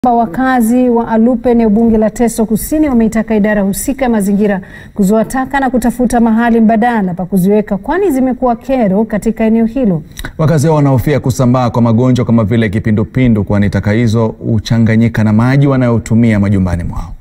Wakazi wa Alupe eneo bunge la Teso Kusini wameitaka idara husika ya mazingira kuzoa taka na kutafuta mahali mbadala pa kuziweka kwani zimekuwa kero katika eneo hilo. Wakazi hao wanahofia kusambaa kwa magonjwa kama vile kipindupindu kwani taka hizo huchanganyika na maji wanayotumia majumbani mwao.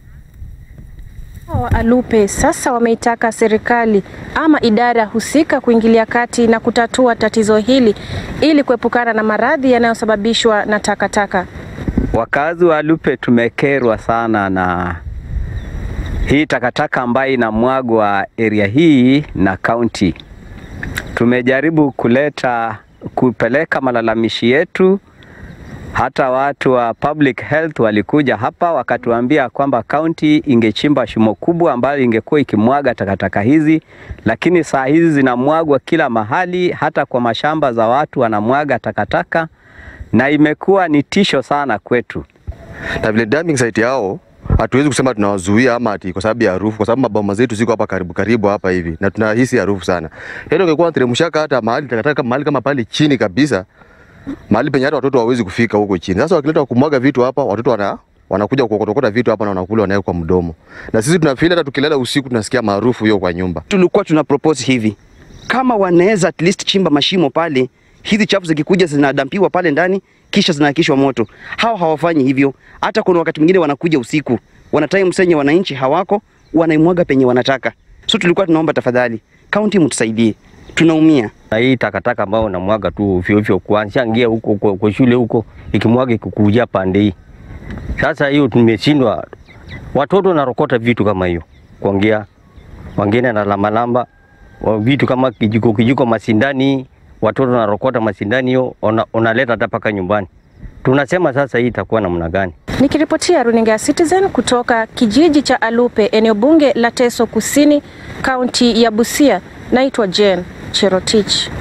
wa Alupe sasa wameitaka serikali ama idara husika kuingilia kati na kutatua tatizo hili ili kuepukana na maradhi yanayosababishwa na takataka. Wakazi wa Alupe tumekerwa sana na hii takataka ambayo inamwagwa area hii na kaunti. Tumejaribu kuleta kupeleka malalamishi yetu, hata watu wa public health walikuja hapa wakatuambia kwamba kaunti ingechimba shimo kubwa ambayo ingekuwa ikimwaga takataka hizi, lakini saa hizi zinamwagwa kila mahali, hata kwa mashamba za watu wanamwaga takataka na imekuwa ni tisho sana kwetu. na vile dumping site yao hatuwezi kusema tunawazuia ama ati kwa sababu ya harufu, kwa sababu maboma zetu ziko hapa karibu karibu hapa hivi na tunahisi harufu sana. Yaani ungekuwa teremshaka hata mahali takataka mahali kama pale chini kabisa, mahali penye hata watoto hawawezi kufika huko chini. Sasa wakileta kumwaga vitu hapa, watoto wana wanakuja kuokotokota vitu hapa na wanakula wanaweka kwa mdomo, na sisi tunafeel hata tukilala usiku tunasikia maarufu hiyo kwa nyumba. tulikuwa tuna propose hivi, kama wanaweza at least chimba mashimo pale, hizi chafu zikikuja zinadampiwa pale ndani, kisha zinakishwa moto. Hao hawafanyi hivyo. Hata kuna wakati mwingine wanakuja usiku, wana time senye wananchi hawako, wanaimwaga penye wanataka. So tulikuwa tunaomba tafadhali, kaunti mtusaidie, tunaumia. na hii takataka ambayo unamwaga tu ovyo ovyo, kuanzia ngia huko kwa, kwa shule huko ikimwaga ikikuja pande hii. Sasa hiyo tumeshindwa, watoto narokota vitu kama hiyo kuongea, wengine na lamalamba wa vitu kama kijiko kijiko masindani, watoto narokota masindani hiyo, ona- unaleta hata paka nyumbani. Tunasema sasa hii itakuwa namna gani? Nikiripotia runinga ya Citizen kutoka kijiji cha Alupe, eneo bunge la Teso Kusini, kaunti ya Busia, naitwa Jane Cherotich.